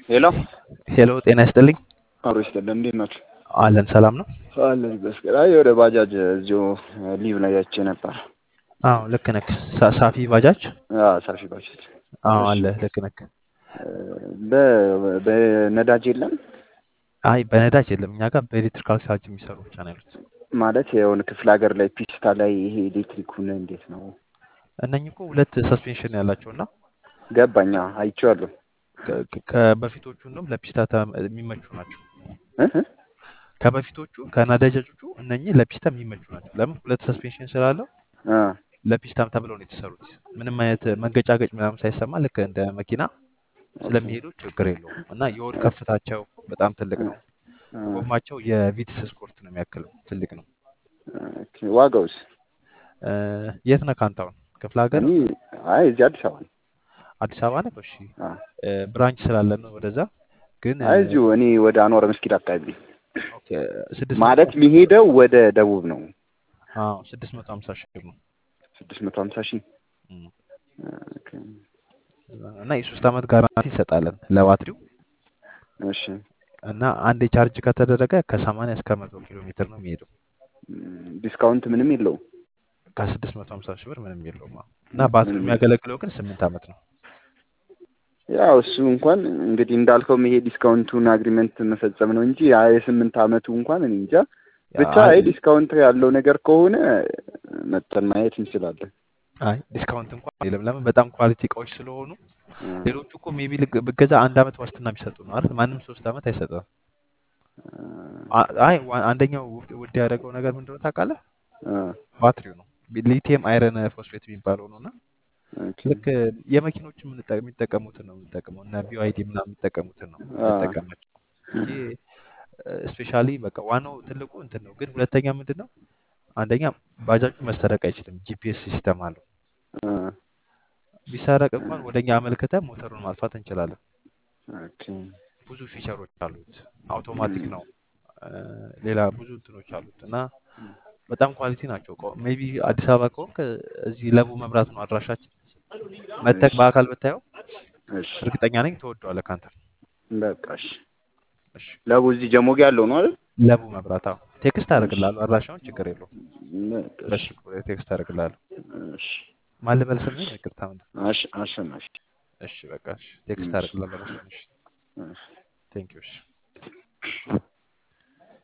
ሄሎ ሄሎ ጤና ይስጥልኝ። አብሮ ይስጥልን። እንዴት ናችሁ? አለን ሰላም ነው። አለን ይመስገን። አይ ወደ ባጃጅ እዚሁ ሊቭ ላይ አይቼ ነበር። አዎ ልክ ነክ። ሳ- ሳፊ ባጃጅ አዎ ሳፊ ባጃጅ። አዎ እሺ አለ ልክ ነክ። በ- በነዳጅ የለም አይ በነዳጅ የለም እኛ ጋር በኤሌክትሪካል ቻርጅ የሚሰሩ ብቻ ነው ያሉት። ማለት የሆነ ክፍለ ሀገር ላይ ፒስታ ላይ ይሄ ኤሌክትሪኩን እንዴት ነው እነኚህ እኮ ሁለት ሰስፔንሽን ያላቸው እና ገባኛ አይቼዋለሁ። ከ- ከ- ከበፊቶቹ እንደውም ለፒስታ ተ- የሚመቹ ናቸው። እህ? ከበፊቶቹ ከነዳጆቹ እነኚህ ለፒስታ የሚመቹ ናቸው። ለምን ሁለት ሰስፔንሽን ስላለው አ ለፒስታም ተብለው ነው የተሰሩት። ምንም አይነት መንገጫገጭ ምናምን ሳይሰማ ልክ እንደ መኪና ኦኬ ስለሚሄዱ ችግር የለውም እና የሆድ ከፍታቸው በጣም ትልቅ ነው። አ ጎማቸው የቪትስ ስፖርት ነው የሚያክለው ትልቅ ነው። ኦኬ ዋጋውስ? እ፣ የት ነህ ከአንተ አሁን? ክፍለ ሀገር እኔ አይ እዚህ አዲስ አበባ ነው። አዲስ አበባ ነህ? እሺ አ እ፣ ብራንች ስላለን ነው ወደዛ። ግን እ፣ አይ እዚሁ እኔ ወደ አንዋር መስጊድ አካባቢ ኦኬ ስድስት መቶ ማለት የሚሄደው ወደ ደቡብ ነው። አዎ ስድስት መቶ ሀምሳ ሺህ ብር ነው ስድስት መቶ ሀምሳ ሺህ እም። ኦኬ እና የሶስት ዓመት ጋራንቲ እንሰጣለን ለባትሪው እሺ እና አንድ ቻርጅ ከተደረገ ከሰማንያ እስከ መቶ ኪሎ ሜትር ነው የሚሄደው። ም፣ ዲስካውንት ምንም የለውም። ከስድስት መቶ ሀምሳ ሺህ ብር ምንም የለውም። አዎ። እና ባትሪው ምንም የሚያገለግለው ግን ስምንት ዓመት ነው። ያው እሱ እንኳን እንግዲህ እንዳልከው ይሄ ዲስካውንቱን አግሪመንት መፈጸም ነው እንጂ ያ የስምንት ዓመቱ እንኳን እኔ እንጃ። ብቻ አይ አይ ዲስካውንት ያለው ነገር ከሆነ መጠን ማየት እንችላለን። አይ ዲስካውንት እንኳን የለም። ለምን በጣም ኳሊቲ እቃዎች ስለሆኑ እ፣ ሌሎቹ እኮ ሜቢ ብገዛ አንድ ዓመት ዋስትና የሚሰጡ ነው አይደል? ማንም ሶስት ዓመት አይሰጥም። አ- አይ ዋ- አንደኛው ውድ ውድ ያደረገው ነገር ምንድነው ታውቃለህ? እ፣ ባትሪው ነው። ሊቲየም አይረን ፎስፌት የሚባለው ነው እና ኦኬ ልክ የመኪኖች የምንጠ- የሚጠቀሙትን ነው የምንጠቀመው እና ቢዋይዲ ምናምን የሚጠቀሙትን ነው አ፣ የምንጠቀማቸው እንጂ ስፔሻሊ በቃ ዋናው ትልቁ እንትን ነው። ግን ሁለተኛ ምንድን ነው አንደኛ ባጃጁ መሰረቅ አይችልም። ጂፒኤስ ሲስተም አለው። እ፣ ቢሰረቅ እንኳን ወደኛ አመልክተን ሞተሩን ማጥፋት እንችላለን። ኦኬ ብዙ ፊቸሮች አሉት። አውቶማቲክ ነው። እ፣ ሌላ ብዙ እንትኖች አሉት እና በጣም ኳሊቲ ናቸው። ሜቢ አዲስ አበባ ከሆንክ እዚህ ለቡ መብራት ነው አድራሻችን። መተክ እሺ በአካል ብታየው እሺ እርግጠኛ ነኝ ትወደዋለህ ካንተ። በቃ እሺ። እሺ ለቡ እዚህ ጀሞጌ ያለው ነው አይደል? ለቡ መብራት አዎ። ቴክስት እሺ አደርግልሃለሁ አድራሻውን፣ ችግር የለውም። በቃ እሺ በስልክ ቴክስት አደርግልሃለሁ። እሺ ማን ልበል ስምህን? ይቅርታ ምንድን አሽ አሸናፊ እሺ በቃ እሺ ቴክስት እሺ አደርግልሃለሁ። በስልክ እሺ እሺ ቴንክ ዩ እሺ